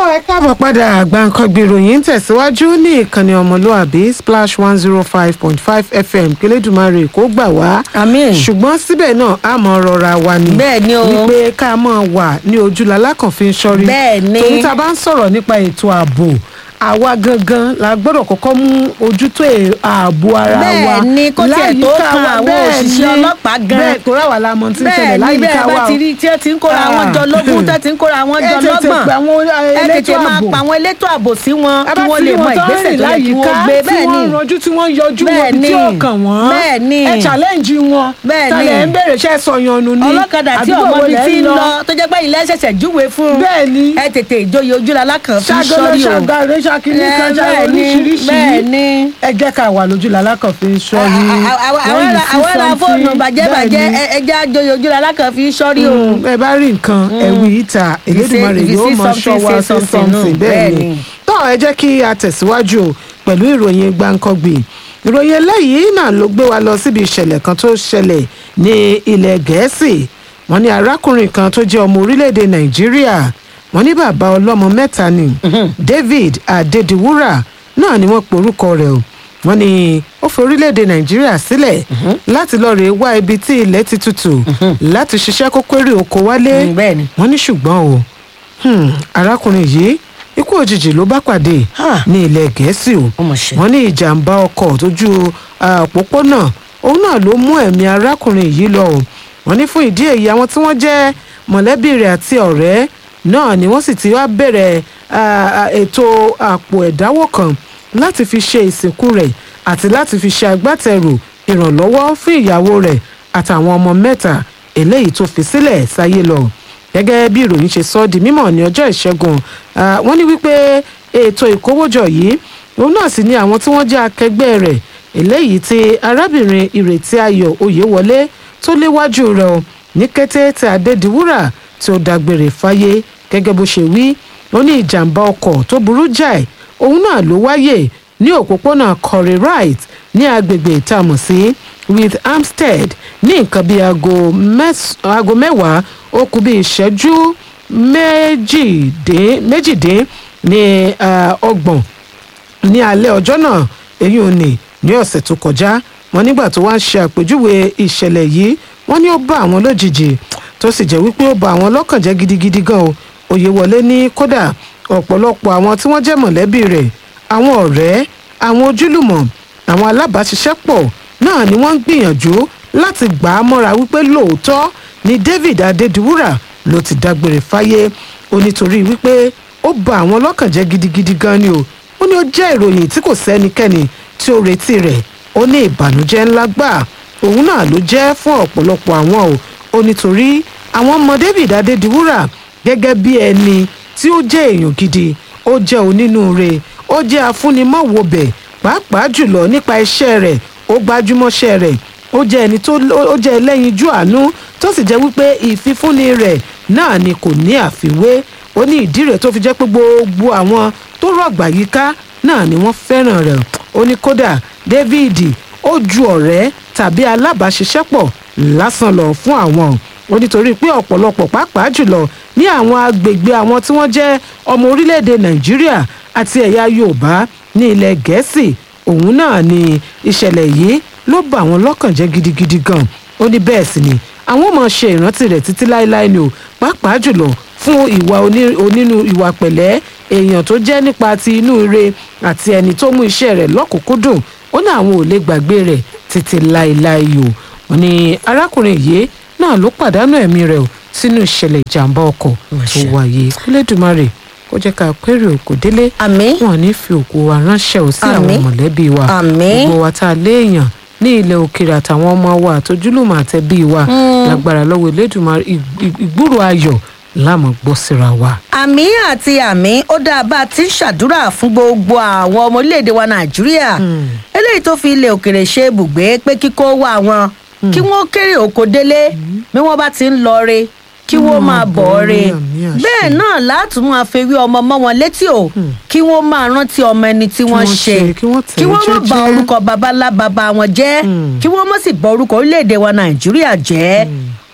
ẹ káàbọ̀ padà àgbàǹkangbì ìròyìn ń tẹ̀síwájú ní ìkànnì ọmọlúàbí splash one zero five point five fm kílédùmarè kó gbà wá. Àmín. ṣùgbọ́n síbẹ̀ náà a mọ̀ rọra wa ni. Bẹ́ẹ̀ ni o. wípé ká mọ̀ wà ní ojúlala kan fi ń ṣọ́rí. Bẹ́ẹ̀ ni. tòun tá a bá ń sọ̀rọ̀ nípa ètò ààbò àwa gangan la gbọ́dọ̀ kọ́kọ́ mú ojútó è- ààbò ara wa. Bẹ́ẹ̀ ni, kó tiẹ̀ tó láyìíká kan wa. àwọn Bẹ́ẹ̀ òṣìṣẹ́ ni. ọlọ́pàá gan. bẹ́ẹ̀ tó ráwà la mọ̀ tí ń ṣẹlẹ̀ bẹ́ẹ̀ ni láyìíká bẹ́ẹ̀ wa bá o. ti rí tí ẹ ti ń kóra àwọn jọ lógún tẹ́ ti ń kóra àwọn ẹ jọ tètè lọ́gbọ̀n pe àwọn ẹ elétò tètè máa ààbò. pa àwọn elétò ààbò sí wọn a kí bá wọ́n ti lè rí mọ wọn tó ń ìgbésẹ̀ rìn tó yẹ kí láyìíká wọ́n gbé tí bẹ́ẹ̀ ni wọ́n ranjú tí wọ́n yọjú wọn Bẹ́ẹ̀ bí tí ni. ó kàn wọ́n Bẹ́ẹ̀ ni. ẹ challenge wọn Bẹ́ẹ̀ ni. tàlẹ̀ ń bèrè iṣẹ́ sọyànnù ni ọlọ́kadà tí àdúgbò ọmọ wo bíi lẹ̀ ti ń ń lọ tó jẹ́ pé ilé ṣẹ̀ṣẹ̀ júwe fún un Bẹ́ẹ̀ ni. ẹ tètè ìjòyè ojúlala kan fi ṣàgọ́lẹ̀ sọ́rí o ṣàgàrẹ́ ṣàkíní kan Ẹ, ṣàgọ́ bẹ́ẹ̀ ni, oríṣiríṣi bẹ́ẹ̀ ni. ẹ jẹ́ ká wà lójú làlákàn fi ń sọ ní àwọn ará fóònù bàjẹ́ bàjẹ́ ẹja àjòyè ojúlala kan fi sọ́rí o. ẹ bá rí nǹkan ẹ̀wì ìta Elédùmarè if you yóò see mọ something, ṣọ́ wa say sí something, something no, bẹ́ẹ̀ bẹ́ẹ̀ ni ni. tọ́ ẹ jẹ́ kí a tẹ̀síwájú o pẹ̀lú ìròyìn gbàǹkangbì ìròyìn eléyìí náà ló gbé wa lọ síbi ìṣẹ̀lẹ̀ kan tó ṣẹlẹ̀ ní ilẹ̀ gẹ̀ẹ́sì wọ́n ní arákùnrin kan tó jẹ́ ọmọ orílẹ̀-èdè nàìjíríà wọ́n ní bàbá ọlọ́mọ mẹ́ta ni david adediwura náà ni wọ́n porúkọ rẹ̀ o wọ́n ní ó fi orílẹ̀-èdè nàìjíríà sílẹ̀ láti lọ́ọ́ rè wá ibi tí ilẹ̀ ti tutù láti ṣiṣẹ́ kó kéré oko wálé Mm, bẹ́ẹ̀ ni. wọ́n ní ṣùgbọ́n o hmm, arákùnrin yìí ikú òjijì ló bá pàdé Ha. ní ilẹ̀ gẹ̀ẹ́sì o Ó mà ṣe. wọ́n ní ìjàmbá ọkọ̀ tójú ah, òpópónà òun náà ló mú ẹ̀mí arákùnrin yìí lọ o wọ́n ní fún ìdí èyí àwọn tí wọ́n jẹ́ mọ̀lẹ́bí rẹ̀ àti ọ̀rẹ́ náà ni wọ́n sì ti wá bẹ̀rẹ̀ ah, ah, ètò àpò ẹ̀dáwó kan láti fi ṣe ìsìnkú rẹ̀ àti láti fi ṣe agbátẹrù ìrànlọ́wọ́ fún ìyàwó rẹ̀ àtàwọn ọmọ mẹ́ta eléyìí tó fi sílẹ̀ sáyé lọ gẹ́gẹ́ bí ìròyìn ṣe sọ ọ́ di mímọ̀ ní ọjọ́ ìṣẹ́gun ah, wọ́n ní wípé ètò ìkówójọ yìí òun náà sì ni àwọn tí wọ́n jẹ́ akẹgbẹ́ rẹ̀ eléyìí tí arábìnrin ìrètí ayọ̀ oyèwọlé tó léwájú rẹ̀ o ní kété tí adédìwúrà tí ó dágbére fáyé gẹ́gẹ́ bó ṣe wí ó ní ìjàmbá ọkọ̀ tó burú jáì òun náà ló wáyè ní òpópónà corey wright ní agbègbè ìtamọ̀ sí with hampstead ní nǹkan bíi aago mẹ́s- aago mẹ́wàá ó kù bíi ìṣẹ́jú méjìdín méjìdín ní ah, ọgbọ̀n ní alẹ́ ọjọ́ náà èyí ò ní ní ọ̀sẹ̀ tó kọjá wọn nígbà tó wá ń ṣe àpèjúwe ìṣẹ̀lẹ̀ yìí wọ́n ní ó bá àwọn lójijì tó sì jẹ́ wípé ó bá àwọn lọ́kàn jẹ́ gidigidi gan o Oyèwọlé ní kódà ọ̀pọ̀lọpọ̀ àwọn tí wọ́n jẹ́ mọ̀lẹ́bí rẹ̀ àwọn ọ̀rẹ́ àwọn ojúlùmọ̀ àwọn alábàáṣiṣẹ́pọ̀ náà ni wọ́n ń gbìyànjú láti gbà á mọ́ra wípé lóòótọ́ ni David Adédiwúrà ló ti dágbére fáyé ó nítorí wípé ó bà àwọn lọ́kàn jẹ́ gidigidi gan ni o ó ní ó jẹ́ ìròyìn tí kò sẹ́nikẹ́ni tí ó retí rẹ̀ ó ní ìbànújẹ́ ńlá gbà òun náà ló jẹ́ fún ọ̀pọ̀lọpọ̀ àwọn o ó nítorí àwọn ọmọ David Adédiwúrà gẹ́gẹ́ bí ẹni tí ó jẹ́ èèyàn gidi ó jẹ́ onínúure ó jẹ́ afúnimọ̀wòbẹ̀ pàápàá jùlọ nípa iṣẹ́ rẹ̀ ó gbájúmọ́ṣẹ́ rẹ̀ ó jẹ́ ẹni tó ó jẹ́ ẹlẹ́yinjú àánú tó sì jẹ́ wípé ìfifúnni rẹ̀ náà ni kò ní àfiwé ó ní ìdí rẹ̀ tó fi jẹ́ pé gbogbo àwọn tó rọ̀gbà yíká náà ni wọ́n fẹ́ràn rẹ̀ ó ní kódà David ó ju ọ̀rẹ́ tàbí alábàáṣiṣẹ́pọ̀ lásán lọ fún àwọn ó nítorí pé ọ̀pọ̀lọpọ̀ pàápàá jùlọ ní àwọn agbègbè àwọn tí wọ́n jẹ́ ọmọ orílẹ̀-èdè Nàìjíríà àti ẹ̀yà Yorùbá ní ilẹ̀ Gẹ̀ẹ́sì òun náà ni ìṣẹ̀lẹ̀ yìí ló bà wọ́n lọ́kàn jẹ́ gidigidi gan ó ní bẹ́ẹ̀ sì ni àwọn máa ṣe ìrántí rẹ̀ títí láéláé ni o pàápàá jùlọ fún ìwà oní- onínú ìwà pẹ̀lẹ́ èèyàn tó jẹ́ nípa ti inú ire àti ẹni tó mú iṣẹ́ rẹ̀ lọ́kùnkúndùn ó ní àwọn ò lè gbàgbé rẹ̀ títí láéláé o wọ́n ní arákùnrin yìí náà ló pàdánù ẹ̀mí rẹ̀ o sínú ìṣẹ̀lẹ̀ ìjàmbá ọkọ̀ tó Máṣe. wáyé kúlẹ̀dùmarè kó jẹ́ ká péré òkú délé Àmín. wọn ò ní fi òkú wa ránṣẹ́ ò sí àwọn Àmín. mọ̀lẹ́bí wa Àmín. gbogbo wa tá a léèyàn ní ilẹ̀ òkèèrè àtàwọn ọmọ wa àtòjúlùmọ̀ àtẹ̀bí wa lágbára lọ́wọ́ Elédùmarè ig- ig- ìgbúrò ayọ̀ láàmú gbọ́ síra wa. àmì àti àmì ó dáa bá a ti ń ṣàdúrà fún gbogbo àwọn ọmọ orílẹ̀-èdè wa nàìjíríà eléyìí tó fi ilẹ̀ òkèrè ṣe ibùgbé pé kíkó wá wọn kí wọ́n kéré oko délé bí wọ́n bá ti ń lọ re kí wọ́n máa bọ̀ ọ́ re àmì àṣẹ. bẹ́ẹ̀ náà látún máa fewé ọmọ mọ́ wọn létí o kí wọ́n máa rántí ọmọ ẹni tí wọ́n wọ́n ṣe ṣe, kí wọ́n tẹ̀ kí wọ́n má jẹ́jẹ́. ba orúkọ babalá baba wọn jẹ́ kí wọ́n má sì bọ orúkọ orílẹ̀-èdè wa nàìjíríà jẹ́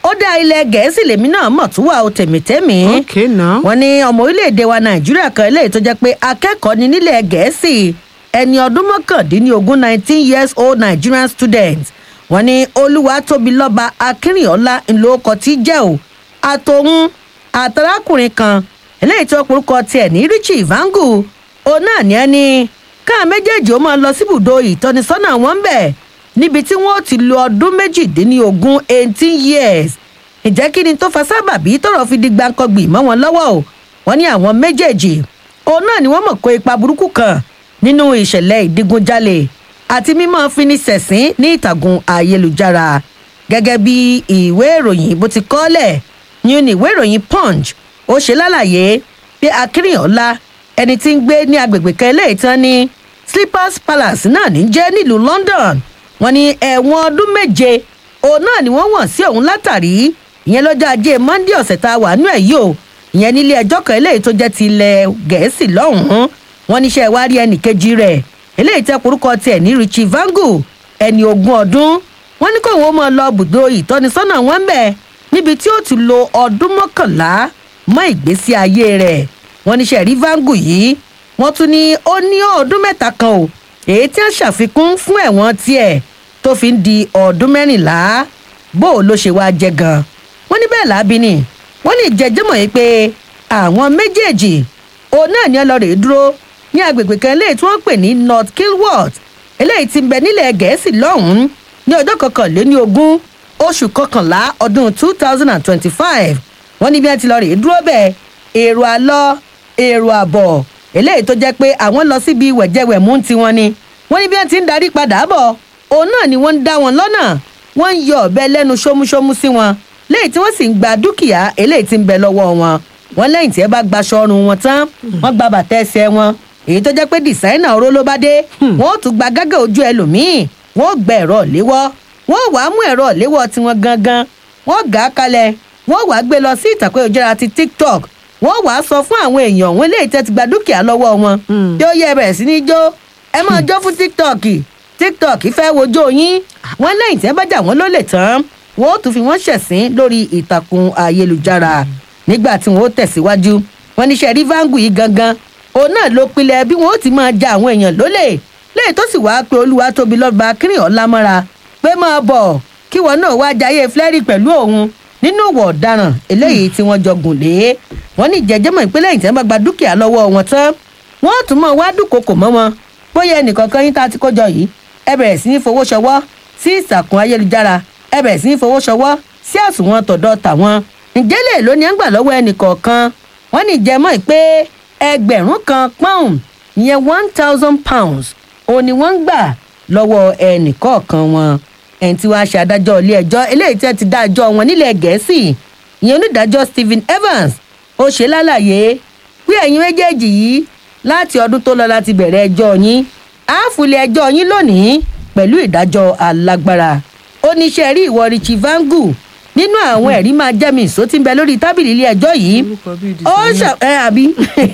ó dá ilẹ̀ gẹ̀ẹ́sì lèmi náà mọ̀ tó wà ó tèmítẹ́mì okay now. wọ́n ní ọmọ orílẹ̀-èdè wa nàìjíríà kan eléyìí tó jẹ́ pé akẹ́kọ̀ọ́ ní nílẹ̀ gẹ̀ẹ́sì ẹni ọdún mọ́kàndínlógún nineteen years old nigerian student wọ́n ní olúwatóbilọ́ba akínrìnọ́lá ńlọkọ tí jẹ́ ò àtòun àtàrákùnrin kan eléyìí tó porúkọ tiẹ̀ ní richie vangu òun náà ní ẹni káà méjèèjì ó máa lọ síbùdó ìtọ́nisọ́nà wọn bẹ̀ níbi tí wọ́n ti lo ọdún méjìdínlógún eighteen years ǹjẹ́ kí ni tó fa sábàbí tọrọ fi di gbàǹkangbì mọ́ wọn lọ́wọ́ o wọ́n ní àwọn méjèèjì òun náà ni wọ́n mọ̀ kó ipa burúkú kan nínú ìṣẹ̀lẹ̀ ìdigunjalè àti mímọ́ fini sẹ̀sín ní ìtàgùn ayélujára gẹ́gẹ́ bí ìwé ìròyìn bó ti kọ́lẹ̀ ní ní ìwé ìròyìn punch ó ṣe lálàyé pé akínrìnọ́lá ẹni tí ń gbé ní agbègbè kan eléyìí tán ní slippers palace náà ní jẹ́ nílùú london wọ́n ní ẹ̀wọ̀n ọdún méje òun náà ni wọ́n wọ̀n sí òun látàrí ìyẹn lọ́jọ́ ajé monday ọ̀sẹ̀ tá a wà nú ẹ̀ yìí o ìyẹn nílé ẹjọ́ kan eléyìí tó jẹ́ ti ilẹ̀ gẹ̀ẹ́sì lọ́hùn-ún wọn níṣẹ́ wá rí ẹnì kejì rẹ̀ eléyìí tẹ́ korúkọ tiẹ̀ ní richie vangu ẹni ogún ọdún wọn ní kóun ó máa lọ bùdó ìtọ́nisọ́nà wọn ń bẹ̀ níbi tí ó ti lo ọdún mọ́kànlá mọ́ ìgbésí ayé rẹ̀ wọn níṣẹ́ rí vangu yìí wọ́n tún ní ó ní ọdún mẹ́ta kan o èyí tí wọ́n ṣàfikún fún ẹ̀wọ̀n tiẹ̀ tó fi ń di ọdún mẹ́rìnlá bó o ló ṣe wá jẹ gan wọ́n ní bẹ́ẹ̀ lábí ni wọ́n ní jẹjẹmọ̀ yìí pé àwọn méjèèjì òun náà ní ọlọ́rẹ̀ dúró ní agbègbè kan eléyìí tí wọ́n pè ní north kilworth eléyìí ti ń bẹ nílẹ̀ gẹ̀ẹ́sì lọ́hùn-ún ní ọjọ́ kọkànléní ogún oṣù kọkànlá ọdún two thousand and twenty-five wọ́n ní bí wọ́n ti lọ rèé dúró bẹ́ẹ̀ èrò àlọ́ èrò àbọ̀ eléyìí tó jẹ́ pé àwọn lọ síbi wẹ̀jẹ̀wẹ̀mú tiwọn ni wọ́n ní bí wọ́n ti ń darí padà bọ̀ òun náà ni wọ́n ń dá wọn lọ́nà wọ́n ń yọ ọ̀bẹ lẹ́nu ṣómúṣómú sí wọn lẹ́yìn tí wọ́n sì ń gba dúkìá eléyìí tí ń bẹ lọ́wọ́ wọn wọ́n lẹ́yìn tí ẹ bá gbaṣọ ọrùn wọn tán wọ́n gba bàtà ẹsẹ̀ wọn èyí tó jẹ́ pé dìsáínà oró ló bá dé wọ́n ó tún gba gágà ojú ẹlòmíì wọ́n ó gba ẹ̀rọ léwọ́ wọ́n ó wàá mú ẹ̀rọ léwọ́ tiwọn gangan wọ́n gà á kalẹ̀ wọ́n wàá gbé lọ sí ìtàkùn ìjọra ti tiktok wọ́n wàá sọ fún àwọn èèyàn wọn eléyìí tẹ́ ti gba dúkìá lọ́wọ́ wọn tí ó yẹ bẹ̀rẹ̀ sí ní jó ẹ máa jó fún tiktok tiktok fẹ́ wojó yín wọ́n lẹ́yìn tí ẹ bá jà wọ́n lólè tán wọ́n ó tún fi wọ́n ṣẹ̀sín lórí ìtàkùn ayélujára nígbà tí wọ́n ó tẹ̀síwájú wọ́n níṣẹ́ rí vangu yìí gangan òun náà ló pilẹ̀ bí wọ́n ó ti máa ja àwọn èèyàn lólè léyìí tó sì wáá pe olúwa tóbi lọ́ba kírìn ọ̀làmọ́ra pé máa bọ̀ kí wọn náà wá jayé flẹ́rì pẹ̀lú òun nínú ìwọ̀ ọ̀daràn eléyìí tí wọ́n jọ gùn lé wọ́n ní ìjẹ́jẹ́mọ̀ ìpínlẹ̀ ìtẹ́ bá gba dúkìá lọ́wọ́ wọn tán wọ́n tún mọ̀ wá dúnkokò mọ́ wọn bóyá ẹnìkankan yín tá a ti kójọ yìí ẹ bẹ̀rẹ̀ sí ní fowó ṣọwọ́ sí ìsàkùn ayélujára ẹ bẹ̀rẹ̀ sí ní fowó ṣọwọ́ sí àsùnwọ̀n tọ̀dọ̀ tàwọn ǹjẹ́ lè ló ní ẹ̀ ń gbà lọ́wọ́ ẹnìkọ̀ọ̀kan wọ́n ní ìjẹ́mọ̀ pé ẹgbẹ̀rún kan pound ìyẹn one thousand pounds òun ni wọ́n ń gbà lọ́wọ́ ẹnìkọ̀ọ̀kan wọn ẹni tí wàá ṣe adájọ́ ilé ẹjọ́ eléyìí tí wọ́n ti dá ẹjọ́ wọn nílẹ̀ gẹ̀ẹ́sì ìyẹn onídàájọ́ stephen evans ó ṣe lálàyé pé ẹ̀yin méjèèjì yìí láti ọdún tó lọ láti bẹ̀rẹ̀ ẹjọ́ yín àáfùlẹ̀ ẹjọ́ yín lónìí pẹ̀lú ìdájọ́ alágbára oníṣẹ́ rí ìwọ richie vangu nínú àwọn ẹ̀rí máa jẹ́mi ìsó tí ń bẹ lórí tábìlì ilé ẹjọ́ yìí ó ṣà ẹ àbí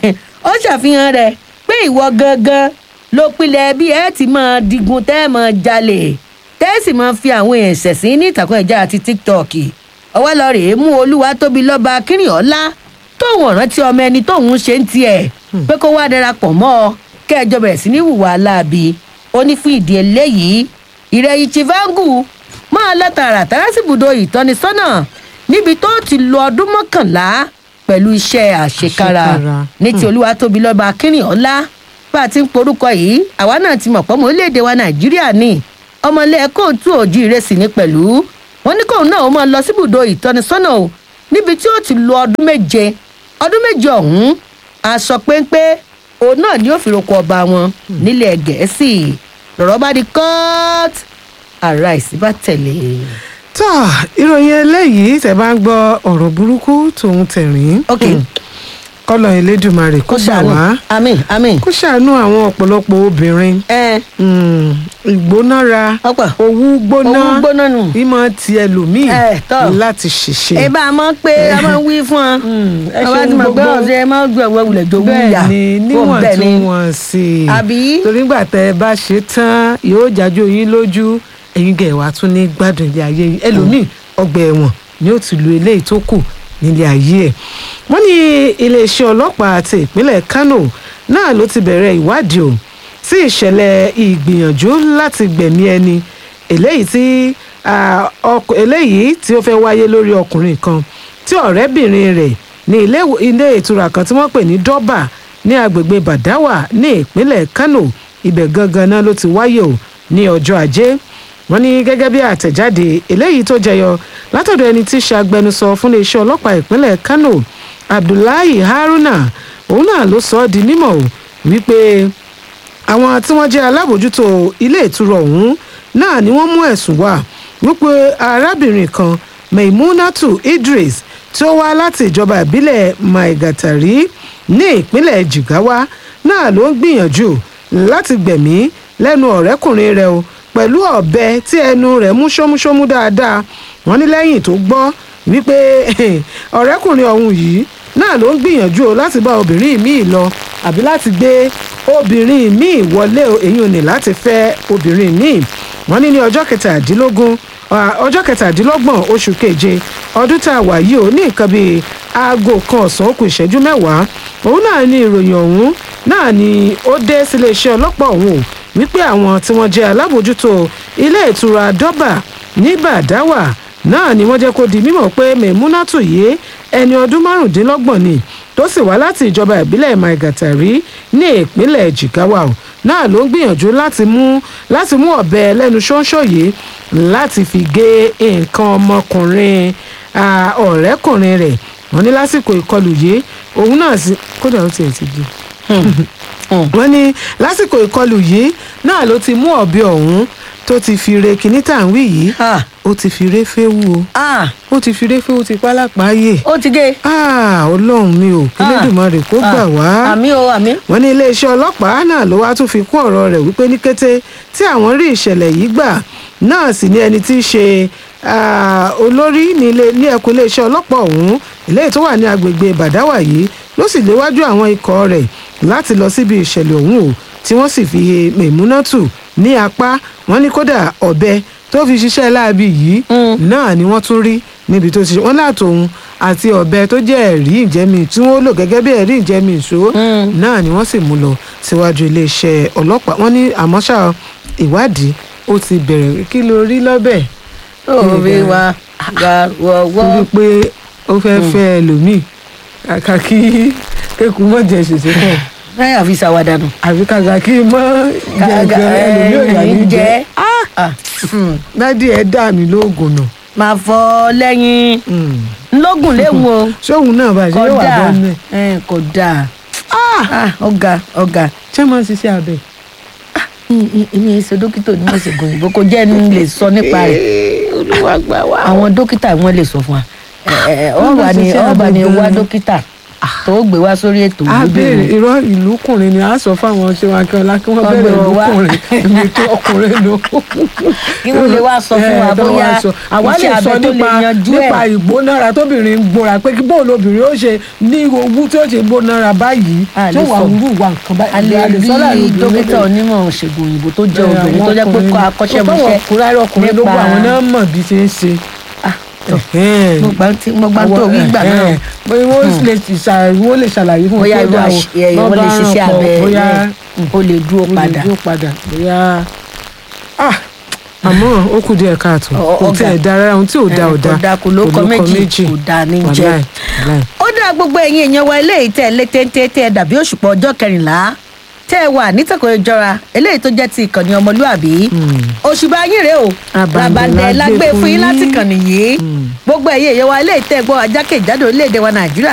ó ṣàfihàn rẹ̀ pé ìwọ gangan ló pilẹ̀ bí ẹ ti máa digun tẹ́ ẹ máa jalè tẹ́ ẹ sì máa fi àwọn èèyàn ṣẹ̀sín ní ìtàkùn ẹ̀já àti tiktok ọwọ́ lọ rèé mú olúwa tóbi lọ́ba kírìọ́lá tóun ọ̀rántí ọmọ ẹni tóun ṣe ń tiẹ̀ pé kó wá darapọ̀ mọ́ ọ kẹjọ bẹ̀rẹ̀ sí ní hùwà láabi ó ní fún ìdí eléyìí ìrẹ̀yìn chivangu máa lọ tààràtàrà síbùdó ìtọ́nisọ́nà níbi tó ti lo ọdún mọ́kànlá pẹ̀lú iṣẹ́ àṣekára Àṣekára. ní ti olúwa tóbi lọ́ba akínrìnọ́lá bá a ti ń porúkọ yìí àwa náà ti mọ̀ pé ọmọ orílẹ̀-èdè wa nàìjíríà ni ọmọlẹ́ kóòtù òjì ìrẹsì ní pẹ̀lú wọn ní kóun náà ó máa lọ síbùdó ìtọ́nisọ́nà o níbi tí ó ti lo ọdún méje ọdún méje ọ̀hún aṣọ péńpé òun náà ni ó fi roko ọba wọn nílẹ̀ gẹ̀ẹ́sì lọ́rọ̀ bá di court ara ìsínbà tẹ̀lé. tó ìròyìn eléyìí tẹ bá ń gbọ́ ọ̀rọ̀ burúkú tòun tẹ̀rín ok kọ́lọ̀ elédùnmarè kó gbà wá àmín àmín. kó ṣàánú àwọn ọ̀pọ̀lọpọ̀ obìnrin ẹ Mm, ìgbónára ọ̀pọ̀ owú gbóná owó gbóná nù. ìmọ̀ ti ẹlòmíì Ẹ, tọ́. láti ṣiṣẹ́. ẹ bá a mọ̀ pé a máa ń wí fún ọ. ẹ àwa ti ṣeun mọ̀ pé gbogbo. ọ̀sẹ̀ ẹ máa ń gbé ọ̀wẹ́ wulẹ̀ jó wúyà. bẹ́ẹ̀ ni Fún bẹ́ẹ̀ ni. níwọ̀ntúnwọ̀nsì Àbí? torí gbà tẹ ẹ bá ṣe tán yóò jájú yín lójú ẹ̀yin gẹ̀ wá tún ní gbádùn ilé ayé yìí ẹlòmíì ọgbà ẹ̀wọ̀n ni ó ti lu eléyìí tó kù nílé ayé ẹ̀ wọ́n ní iléeṣẹ́ ọlọ́pàá àti ìpínlẹ̀ Kano náà ló ti bẹ̀rẹ̀ ìwádìí o sí ìṣẹ̀lẹ̀ ìgbìyànjú láti gbẹ̀mí ẹni eléyìí tí ah, ọk- eléyìí tí ó fẹ́ wáyé lórí ọkùnrin kan tí ọ̀rẹ́bìnrin rẹ̀ ní ilé ìwò- ilé ìtura kan tí wọ́n pè ní Dọ́bà ní agbègbè Bàdáwà ní ìpínlẹ̀ Kano ibẹ̀ gangan náà ló ti wáyé o ní ọjọ́ ajé wọ́n ní gẹ́gẹ́ bí àtẹ̀jáde eléyìí tó jẹyọ látọ̀dọ̀ ẹni tí í ṣe agbẹnusọ fún iléeṣẹ́ ọlọ́pàá ìpínlẹ̀ Kano Abdullahi Haruna òun náà ló sọ ọ́ di mímọ̀ o wípé àwọn tí wọ́n jẹ́ alábòójútó ilé ìtura ọ̀hún náà ni wọ́n mú ẹ̀sùn wá wípé arábìnrin kan Maimunatu Idris tí ó wá láti ìjọba ìbílẹ̀ Maigatari ní ìpínlẹ̀ Jigawa náà ló ń gbìyànjú láti gbẹ̀mí lẹ́nu ọ̀rẹ́kùnrin rẹ̀ o pẹ̀lú ọ̀bẹ tí ẹnu rẹ̀ mú ṣómúṣómú dáadáa wọ́n ní lẹ́yìn tó gbọ́ wípé ọ̀rẹ́kùnrin ọ̀hún yìí náà ló ń gbìyànjú o láti bá obìnrin míì lọ àbí láti gbé obìnrin míì wọlé o èyí ò ní láti fẹ́ obìnrin míì wọ́n ní ní ọjọ́ kẹtàdínlógún ah, ọjọ́ kẹtàdínlọ́gbọ̀n oṣù keje ọdún tá a wà yìí ò ní nǹkan bíi aago kan ọ̀sán ó kù ìṣẹ́jú mẹ́wàá òun náà ní ìròyìn ọ̀hún náà ni ó dé sílé iṣẹ́ ọlọ́pàá ọ̀hún o wípé àwọn tí wọ́n jẹ́ alábòójútó ilé ìtura dọ́bà ní bàdáwà náà ni wọ́n jẹ́ kó di mímọ̀ pé mẹ̀múnátù yìí ẹni ọdún márùndínlọ́gbọ̀n ni tó sì wá láti ìjọba ìbílẹ̀ maigatari ní ìpínlẹ̀ jigawa o náà ló ń gbìyànjú láti mú láti mú ọ̀bẹ lẹ́nu ṣóńṣó yìí láti fi gé nǹkan ọmọkùnrin ah, ọ̀rẹ́kùnrin rẹ̀ wọ́n ní lásìkò ìkọlù yìí òun náà sì kódà ó tiẹ̀ ti di wọ́n ní lásìkò ìkọlù yìí náà ló ti mú ọ̀bẹ ọ̀hún tó ti fi re kinní tá à ń wí yìí Ah, ó ti fi re féwu o ah, ó ti fi re féwu ti pa lápáyé ó ti gé. ah ọlọ́run mi ò kí Ah, lẹ́dùnmarè kó gbà ah, wá àmì o àmì. wọ́n ní iléeṣẹ́ ọlọ́pàá náà ló wá tún fi kún ọ̀rọ̀ rẹ̀ wípé ní kété tí àwọn rí ìṣẹ̀lẹ̀ yìí gbà náà sì ní ẹni tí í ṣe ah, olórí ní ilé- ní ẹkùn iléeṣẹ́ ọlọ́pàá ọ̀hún eléyìí tó wà ní agbègbè bàdáwà yìí ló sì léwájú àwọn ikọ̀ rẹ̀ láti lọ síbi ìṣẹ̀lẹ̀ ọ̀hún o tí wọ́n sì fi he mẹ̀múnátù ní apá wọ́n ní kódà ọ̀bẹ tó fi ṣiṣẹ́ láabi yìí Mm. náà ni wọ́n tún rí níbi tó ti ṣe wọ́n látòun àti ọ̀bẹ tó jẹ́ ẹ̀rí ìjẹ́mi tí wọ́n lò gẹ́gẹ́ bí ẹ̀rí ìjẹ́mi ìṣó Mm. náà ni wọ́n sì mú lọ síwájú iléeṣẹ́ ọlọ́pàá wọ́n ní àmọ́ ṣá ìwádìí ó ti bẹ̀rẹ̀ kí ló rí lọ́bẹ̀ òwe wa ga wọ́wọ́. torí pé ó fẹ́ fẹ́ ẹlòmíì kàkà kí kékun mọ̀ jẹ́ ṣèṣe pọ̀ náírà fi ṣàwádà nù. àbí kàkà kí mọ̀ jẹ́ nǹkan ẹlòmíì ò yà ní jẹ́ Ah, hmm. dádì ẹ̀ dà mí lóògùn nà máa fọ lẹ́yìn ńlọ́gùn léwu o. ṣóun náà bá ṣe yóò wà kódà bọ́ọ̀nù ẹ̀ ẹ̀, kódà Ah, ọ̀gá ọ̀gá ṣé máa ń ṣiṣẹ́ abẹ. èmi ẹ̀ ṣe dókítà onímọ̀ ìṣègùn òyìnbó kò jẹ́ ní lè sọ nípa rẹ̀ olúwa gbà wá. àwọn dókítà wọn lè sọ fún wa Ẹ, ẹ, ọba ni ṣiṣẹ́ ọba ni abẹ wá gan-an. dókítà tó gbé wá sórí ètò a lójú béèrè ìwé. irọ́ ìlúkùnrin ni a sọ fáwọn ṣé wọn akẹ́wọ́n kí wọ́n Wọ́n bẹ̀rẹ̀ gbèrò wá. ìlúkùnrin èmi tó ọkùnrin ló. kí wọ́n lè wá sọ fún wa Eh, tó bóyá wá sọ. àwa lè iṣẹ́ sọ abẹ tó lè nípa yanjú nípa ẹ̀. ìgbónára tóbìnrin ń gbóra pé kí bóòlù obìnrin ó ṣe ní owó tí ó ṣe gbónára báyìí A tó lè wà sọ. wúrú wà nǹkan a báyìí. lè A sọ láàrin rí obìnrin dókítà lóbìnrin. onímọ̀ ṣègùn òyìnbó tó jẹ́ Eh, obìnrin tó àwọn jẹ́ pé ọkùnrin kọ́ ni. akọ́ṣẹ́mọṣẹ́ ọkùnrin ọkùnrin ló gbọ́ àwọn náà mọ̀ bí ṣe ń ṣe. Ah, tọ́. Ẹ̀hẹ́n. mo gbà tí mo gbà tó wí gbà náà Ẹ̀hẹ́n. bóyá wọ́n lè ṣà- wọ́n lè ṣàlàyé fún un bóyá pé irú báwo, àṣ- ẹ, bọ́n wọ́n lè bá ṣiṣẹ́ ràn pọ̀, abẹ bóyá ẹ, ó lè dúró ó lè padà dúró padà bóyá ah àmọ́ ó kù díẹ̀ káàtó Ọ- kò ọ̀gá. tiẹ̀ da rárá ohun tí ò da Eh, ò da kò da, kò lóko méjì, kò da ní jẹ. Wàláì, wàláì. ó dá gbogbo ẹ̀yin èèyàn wa eléyìí tẹ́ ẹ lé téńté tẹ́ ẹ dàbí òṣùpọ̀ ọjọ́ kẹrìnlá tẹ́ ẹ wà nítòkò ìjọra eléyìí tó jẹ́ ti ìkànnì ọmọlúàbí òṣùbà yín rèé o Àbàǹdẹ̀ làbàǹdẹ̀ la la gbé gbé fún fún yín yín. láti kàn nìyí gbogbo ẹ̀yin èèyàn wa eléyìí tẹ́ ẹ gbọ́ ajákèjádò orílẹ̀-èdè wa nàìjíríà